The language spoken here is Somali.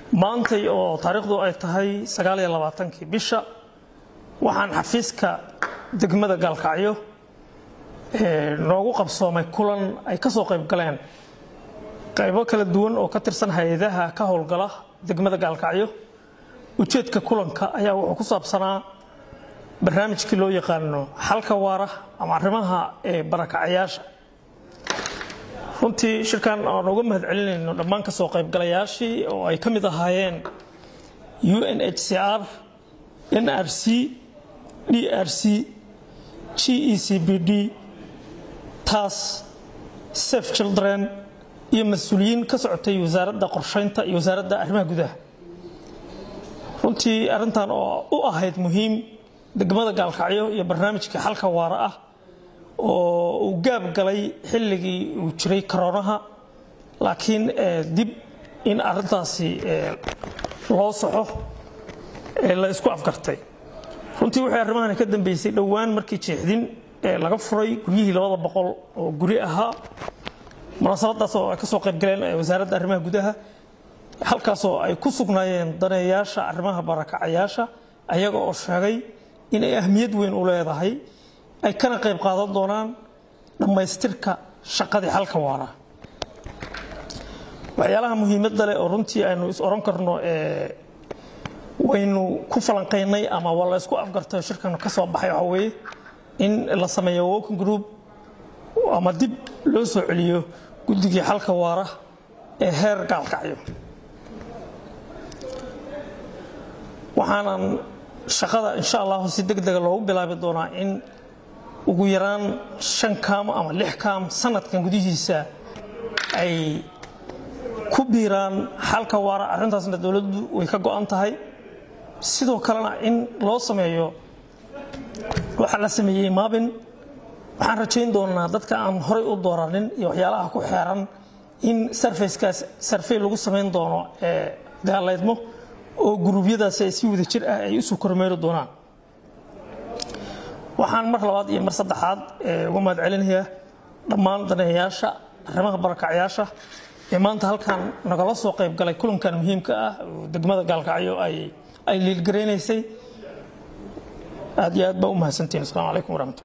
maantay oo taariikhdu ay tahay sagaaliyo labaatankii bisha waxaan xafiiska degmada gaalkacyo noogu qabsoomay kulan ay ka soo qayb galeen qaybo kala duwan oo ka tirsan hay-adaha ka howlgala degmada gaalkacyo ujeedka kulanka ayaa wuxuu ku saabsanaa barnaamijkii loo yaqaano xalka waara ama arrimaha ee barakacayaasha runtii shirkan aan uga mahad celinayno dhammaan ka soo qaybgalayaashii oo ay ka mid ahaayeen u n h c r n r c d r c g e c b d taas safe children iyo mas-uuliyiin ka socotay wasaaradda qorsheynta iyo wasaaradda arrimaha gudaha runtii arrintan oo u ahayd muhiim degmada gaalkacyo iyo barnaamijkii xalka waara ah oo uu gaab galay xilligii uu jiray koroonaha laakiin dib in arrintaasi loo soxo la isku afgartay runtii waxay arrimahani ka dambeysay dhowaan markii jeexdin laga furay guryihii labada boqol oo guri ahaa munaasabadaas oo ay ka soo qaybgaleen wasaaradda arrimaha gudaha halkaasoo ay ku sugnaayeen daneeyaasha arrimaha barakacayaasha ayaga oo sheegay in ay ahmiyad weyn u leedahay ay kana qayb qaadan doonaan dhammaystirka shaqadii xalka waara waxyaalaha muhiimadda leh oo runtii aynu is oran karno waynu ku falanqaynay ama waa la isku afgartay shirkan ka soo baxay waxaa weeye in la sameeyo working group ama dib loo soo celiyo guddigii xalka waara ee heer gaalkacyo waxaanan shaqada insha allahu si deg dega loogu bilaabi doonaa in ugu yaraan shan kaam ama lix kaam sanadkan gudihiisa ay ku biiraan xalka waara arrintaasna dowladdu way ka go'an tahay sidoo kalena in loo sameeyo waxaa la sameeyey maabin waxaan rajayn doonaa dadka aan horay u dooranin iyo waxyaalaha ku xeeran in sarfayskaas sarfey lagu samayn doono ee gaalaydmo oo guruubyadaasi ay si wada jir ah ay isu kormeeri doonaan waxaan mar labaad iyo mar saddexaad uga mahad celinayaa dhammaan daneeyayaasha arrimaha barakacyaasha ee maanta halkan nagala soo qayb galay kulankan muhiimka ah oo degmada gaalkacyo ay liilgaraynaysay aad iyo aad baa u mahadsantihin asalaamu calaykum waraxmatullah